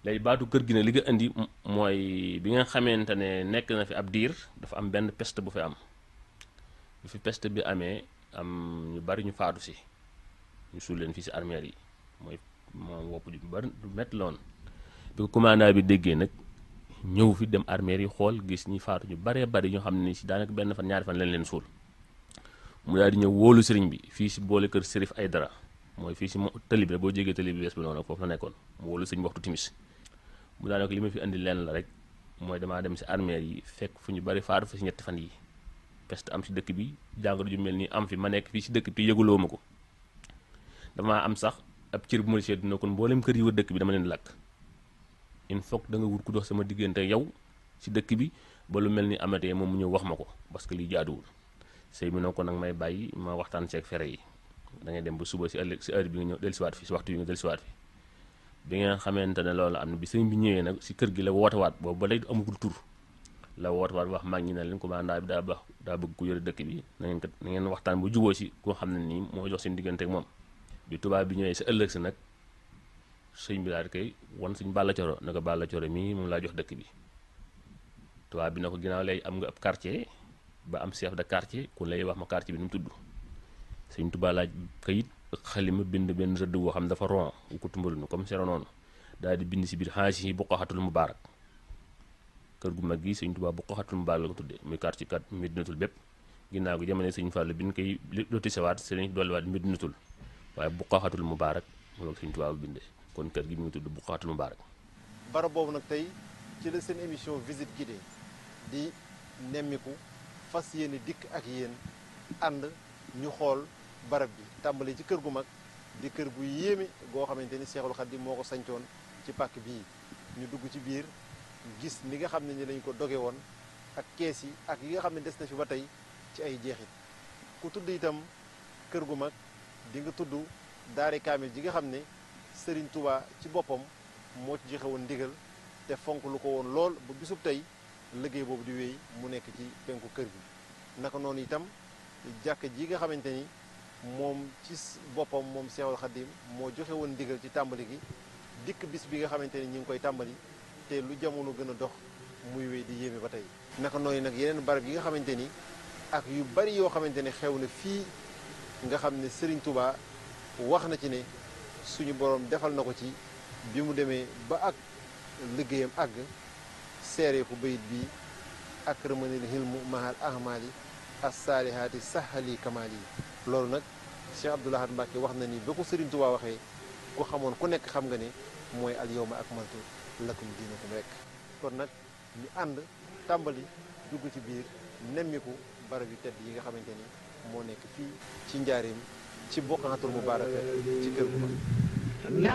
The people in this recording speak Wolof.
léegi baatu kër gi ne li nga indi mooy bi nga xamante ne nekk na fi ab diir dafa am benn peste bu fi am bu fi peste bi amee am ñu bari ñu faatu si ñu suul leen fii si armeel yi mooy moom wopp ju bari du métti loon bi ko commandant bi déggee nag ñëw fi dem armeel yi xool gis ñi faatu ñu baree bari ñoo xam ne si daanaka benn fan ñaari fan lañ leen suul mu daal di ñëw wóolu sëriñ bi fii si boole kër Serif Aydara mooy fii si tëli bi boo jégee tëli bi bees bi noonu foofu la nekkoon mu wóolu sëriñ bi waxtu timis mu daanaka li ma fi indi leen la rek mooy damaa dem si armeel yi fekk fu ñu bari faatu fa si ñetti fan yi peste am si dëkk bi jàngoro ju mel nii am fi ma nekk fii si dëkk bi yëguloo ma ko damaa am sax ab cër bu ma seet dina kon mboolem kër yi wër dëkk bi dama leen lakk il faut da nga wut ku dox sama diggante yow si dëkk bi ba lu mel ni amatee moom mu ñëw wax ma ko parce que lii jaaduwul sëy bi noo ko nag may bàyyi ma waxtaan ceeg fere yi da ngay dem ba suba si ëllëg si heure bi nga ñëw dellusiwaat fi si waxtu bi nga dellusiwaat fi bi nga xamante ne loolu am na bi sëñ bi ñëwee nag si kër gi la wootewaat boobu ba léegi amagul tur la wootewaat wax mag ñi ne leen commandant bi daa baax daa bëgg ku yore dëkk bi na ngeen kat na ngeen waxtaan bu juboo si koo xam ne nii moo jox seen diggante ak moom bi tubaab bi ñëwee si ëllëg si nag sëñ bi daal di koy wan suñ Balla Coro ne ko Balla Coro mii moom laa jox dëkk bi tubaab bi na ko ginnaaw lay am nga ab quartier ba am chef de quartier ku lay wax ma quartier bi nu mu tudd sëñ Tuubaa laaj kayit xalima bind benn rëdd boo xam dafa ron wu ko tumbalu nu comme sero noonu daal di bind si biir xaasi yi Buqaxatul Mubaarak kër gu mag gi sëñ Tuubaa Buqaxatul Mubaarak la ko tuddee muy quartier kat Medinatul bépp ginnaaw gi jamono sëñ Fallu bi ñu koy lotisewaat sëñ dolliwaat Medinatul waaye Buqaxatul Mubaarak loolu sëñ Tuubaa bu bindee kon kër gi mu ngi tudd Buqaxatul Mubaarak barab boobu nag tey ci la seen émission visite guidée di nemmiku fas yéene dikk ak yéen ànd ñu xool barab bi tàmbali ci kër gu mag di kër gu yéeme goo xamante ni Seexul Xadiim moo ko sancoon ci pàkk bii ñu dugg ci biir gis ni nga xam ne ni lañ ko doge woon ak kees yi ak yi nga xam ne des na fi ba tey ci ay jeexit ku tudd itam kër gu mag di nga tudd daare kaamil ji nga xam ne Sëriñ Tuubaa ci boppam moo ci joxe woon ndigal te fonk lu ko woon lool ba bisub tey liggéey boobu di wéy mu nekk ci penku kër gi naka noonu itam jàkk ji nga xamante ni moom ci boppam moom Seexul Xadiim moo joxe woon ndigal ci tàmbali gi dikk bis bi nga xamante ni ñi ngi koy tàmbali te lu jamono gën a dox muy wéy di yéeme ba tey naka noonu nag yeneen barab yi nga xamante ni ak yu bari yoo xamante ne xew na fii nga xam ne Sëriñ Tuubaa wax na ci ne suñu borom defal na ko ci bi mu demee ba ak liggéeyam àgg seeree ko bayit bi ak rëmanil hilmu mahal ahmali assaalihaati sahali kamaal yi loolu nag Cheikh Abdoul Ahad Mbacké wax na ni ba ko Sëriñ Tuubaa waxee ku xamoon ku nekk xam nga ne mooy al yawma akmaltu lakum diinakum rek kon nag ñu ànd tàmbali dugg ci biir nemmiku barab yu tedd yi nga xamante ni moo nekk fii ci njaareem ci Buqatul Mubaaraka ci kër gu mag